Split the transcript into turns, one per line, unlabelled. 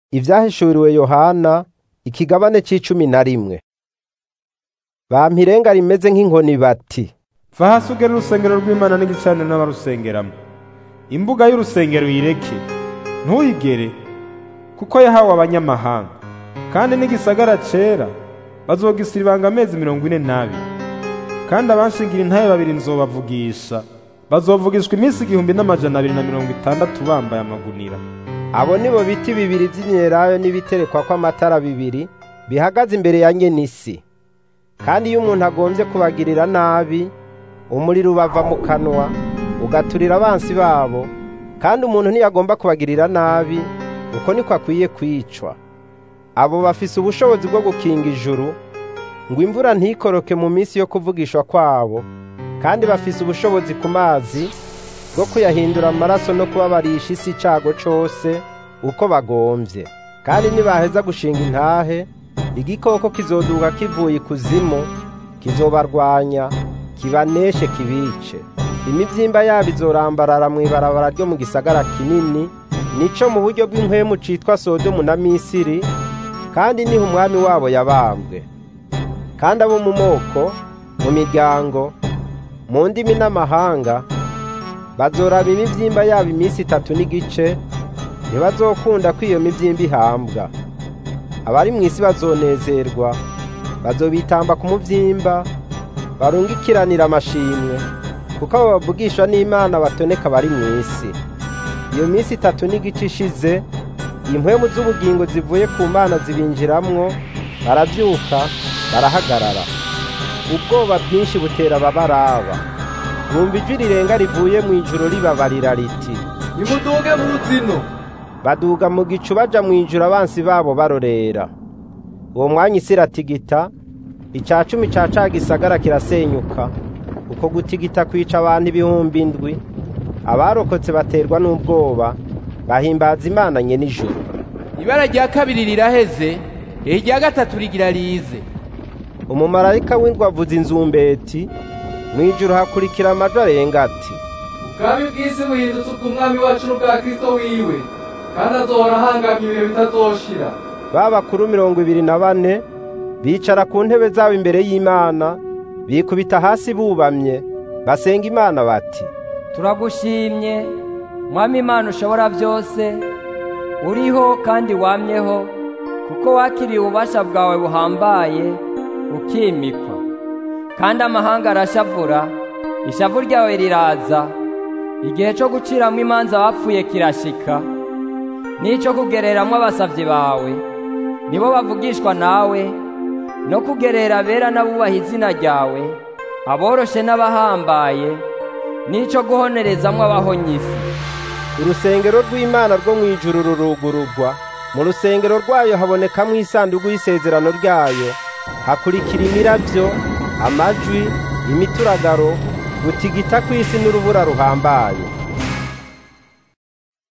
Ivyahishuriwe Yohana ikigabane c'icumi na rimwe. Bampa irenga rimeze nk'inkoni bati
va hasi ugere urusengero rw'Imana n'igicaniro n'abarusengeramo imbuga y'urusengero uyireke ntuyigere kuko yahawe abanyamahanga kandi n'igisagara cera bazogisiribanga amezi mirongo ine n'abiri kandi abanshingira intahe babiri nzobavugisha bazovugishwa iminsi igihumbi n'amajana abiri na mirongo itandatu bambaye amagunira
abo nibo biti bibiri vy'imyelayo n'ibiterekwako amatara bibiri bihagaze imbere ya nyenisi kandi iyo umuntu agomvye kubagirira nabi umuriro ubava mu kanwa ugaturira abansi babo kandi umuntu ntiyagomba kubagirira nabi uko niko akwiye kwicwa abo bafise ubushobozi bwo gukinga ijuru ngo imvura ntikoroke mu minsi yo kuvugishwa kwabo kandi bafise ubushobozi ku mazi bwo kuyahindura amaraso no kubabarisha isi icago cose uko bagomvye kandi nibaheza gushinga intahe igikoko kizoduka kivuye ikuzimu kizobarwanya kibaneshe kibice imivyimba yabo izorambarara mw'ibarabara ryo mu gisagara kinini nico mu buryo bw'impwemu citwa sodomu na misiri kandi niho umwami wabo yabambwe kandi abo mu moko mu miryango mu ndimi n'amahanga bazoraba imivyimba yabo iminsi itatu n'igice ntibazokunda ko iyo mivyimba ihambwa abari mw'isi bazonezerwa bazobitamba ku muvyimba barungikiranira amashimwe kuko abo bavugishwa n'imana batoneka bari mw'isi iyo minsi itatu n'igice ishize impwemu z'ubugingo zivuye ku mana zibinjiramwo baravyuka barahagarara ubwoba bwinshi butera ababaraba bumva ijwi rirenga rivuye mu ijuru ribabarira riti
nimuduge mu ruzino
baduga mu gicu baja mu ijuru abansi babo barorera uwo mwanya isi iratigita ica cumi ca ca gisagara kirasenyuka uko gutigita kwica abantu ibihumbi indwi abarokotse baterwa n'ubwoba bahimbaza imana nye nijoro
ibara rya kabiri riraheze irya gatatu rigira rize
umumarayika w'indwi avuza inzumbeti mu ijuru hakurikira amaji arenga ati
ubwami bw'isi buhindutse ubw'umwami wacu n'ubwa kristo wiwe kandi azohora ahangamye ibihe bitazoshira
ba bakuru mirongo ibiri na bane bicara ku ntebe zabo imbere y'imana bikubita hasi bubamye basenga imana bati
turagushimye mwami imana ushobora byose uriho kandi wamyeho kuko wakiriye ububasha bwawe buhambaye ukimikwa kandi amahanga arashavura ishavu ryawe riraza igihe cyo guciramo imanza abapfuye kirashika n'icyo kugereramwo abasavyi bawe nibo bavugishwa nawe no kugerera abera n'abubaha izina ryawe aboroshe n'abahambaye n'icyo guhonerezamwo abahonyisi
urusengero rw'imana rwo mu ijuru rurugururwa mu rusengero rwayo habonekamwo isanduku y'isezerano ryayo hakurikira imiravyo amajwi imituragaro gutigita kw'isi n'urubura ruhambaye